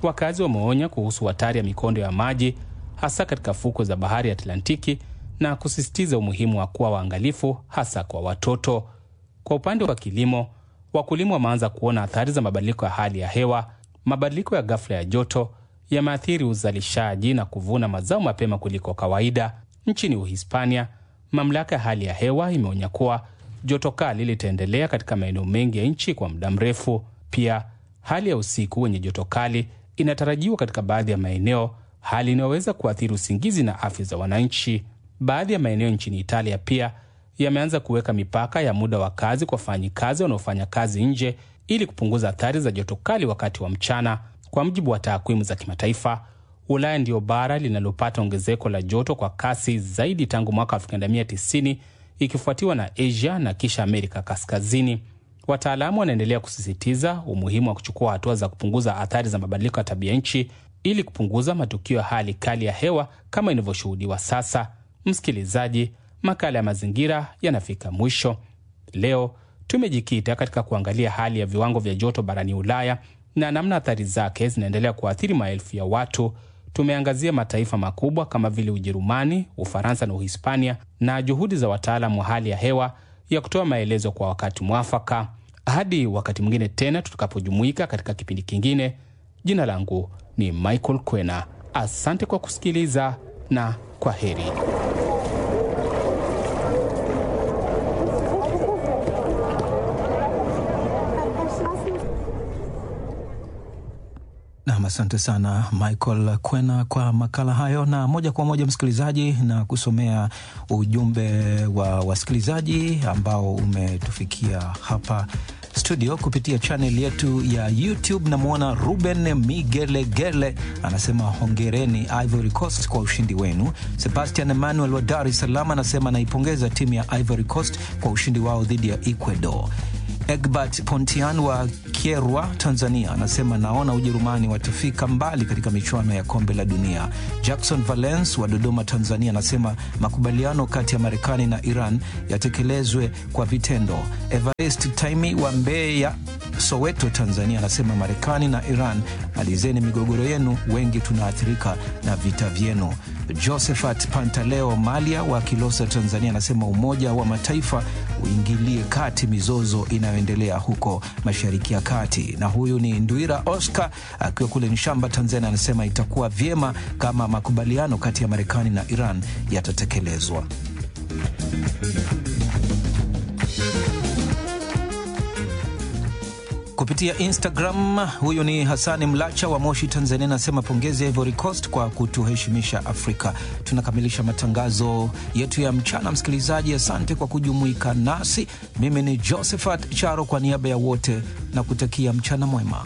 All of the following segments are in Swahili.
Wakazi wameonya kuhusu hatari ya mikondo ya maji hasa katika fukwe za bahari ya Atlantiki na kusisitiza umuhimu wa kuwa waangalifu hasa kwa watoto. Kwa upande wa kilimo, wakulima wameanza kuona athari za mabadiliko ya hali ya hewa. Mabadiliko ya ghafla ya joto yameathiri uzalishaji na kuvuna mazao mapema kuliko kawaida. Nchini Uhispania, mamlaka ya hali ya hewa imeonya kuwa joto kali litaendelea katika maeneo mengi ya nchi kwa muda mrefu. Pia hali ya usiku wenye joto kali inatarajiwa katika baadhi ya maeneo, hali inayoweza kuathiri usingizi na afya za wananchi. Baadhi ya maeneo nchini Italia pia yameanza kuweka mipaka ya muda wa kazi kwa wafanyikazi wanaofanya kazi nje ili kupunguza athari za joto kali wakati wa mchana. Kwa mujibu wa takwimu za kimataifa, Ulaya ndiyo bara linalopata ongezeko la joto kwa kasi zaidi tangu mwaka 1990 ikifuatiwa na Asia na kisha Amerika Kaskazini. Wataalamu wanaendelea kusisitiza umuhimu wa kuchukua hatua za kupunguza athari za mabadiliko ya tabia nchi ili kupunguza matukio ya hali kali ya hewa kama inavyoshuhudiwa sasa. Msikilizaji, makala ya mazingira yanafika mwisho. Leo tumejikita katika kuangalia hali ya viwango vya joto barani Ulaya na namna athari zake zinaendelea kuathiri maelfu ya watu. Tumeangazia mataifa makubwa kama vile Ujerumani, Ufaransa na Uhispania na juhudi za wataalamu wa hali ya hewa ya kutoa maelezo kwa wakati mwafaka. Hadi wakati mwingine tena tutakapojumuika katika kipindi kingine. Jina langu ni Michael Kwena. Asante kwa kusikiliza na kwa heri. Nam, asante sana Michael Kwena kwa makala hayo. Na moja kwa moja, msikilizaji, na kusomea ujumbe wa wasikilizaji ambao umetufikia hapa studio kupitia chaneli yetu ya YouTube. Namwona Ruben Migelegele anasema hongereni Ivory Coast kwa ushindi wenu. Sebastian Emmanuel wa Dar es Salaam anasema naipongeza timu ya Ivory Coast kwa ushindi wao dhidi ya Ecuador. Egbert Pontian wa Kierwa, Tanzania, anasema naona Ujerumani watafika mbali katika michuano ya kombe la dunia. Jackson Valence wa Dodoma, Tanzania, anasema makubaliano kati ya Marekani na Iran yatekelezwe kwa vitendo. Evarist Taimi wa Mbeya, Soweto, Tanzania, anasema Marekani na Iran, malizeni migogoro yenu, wengi tunaathirika na vita vyenu. Josephat Pantaleo Malia wa Kilosa, Tanzania, anasema Umoja wa Mataifa uingilie kati mizozo inayoendelea huko Mashariki ya Kati. Na huyu ni Ndwira Oscar akiwa kule Nshamba, Tanzania, anasema itakuwa vyema kama makubaliano kati ya Marekani na Iran yatatekelezwa. Kupitia Instagram, huyu ni Hasani Mlacha wa Moshi, Tanzania, anasema pongezi ya Ivory Coast kwa kutuheshimisha Afrika. Tunakamilisha matangazo yetu ya mchana. Msikilizaji, asante kwa kujumuika nasi. Mimi ni Josephat Charo kwa niaba ya wote na kutakia mchana mwema.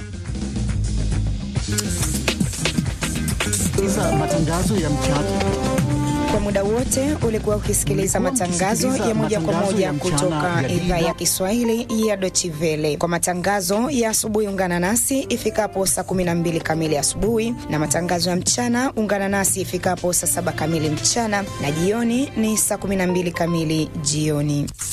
Sikiliza matangazo ya mchana Kwa muda wote ulikuwa ukisikiliza matangazo ya moja kwa moja kutoka idhaa ya Kiswahili ya Deutsche Welle. Kwa matangazo ya asubuhi, ungana nasi ifikapo saa 12 kamili asubuhi, na matangazo ya mchana ungana nasi ifikapo saa 7 kamili mchana, na jioni ni saa 12 kamili jioni.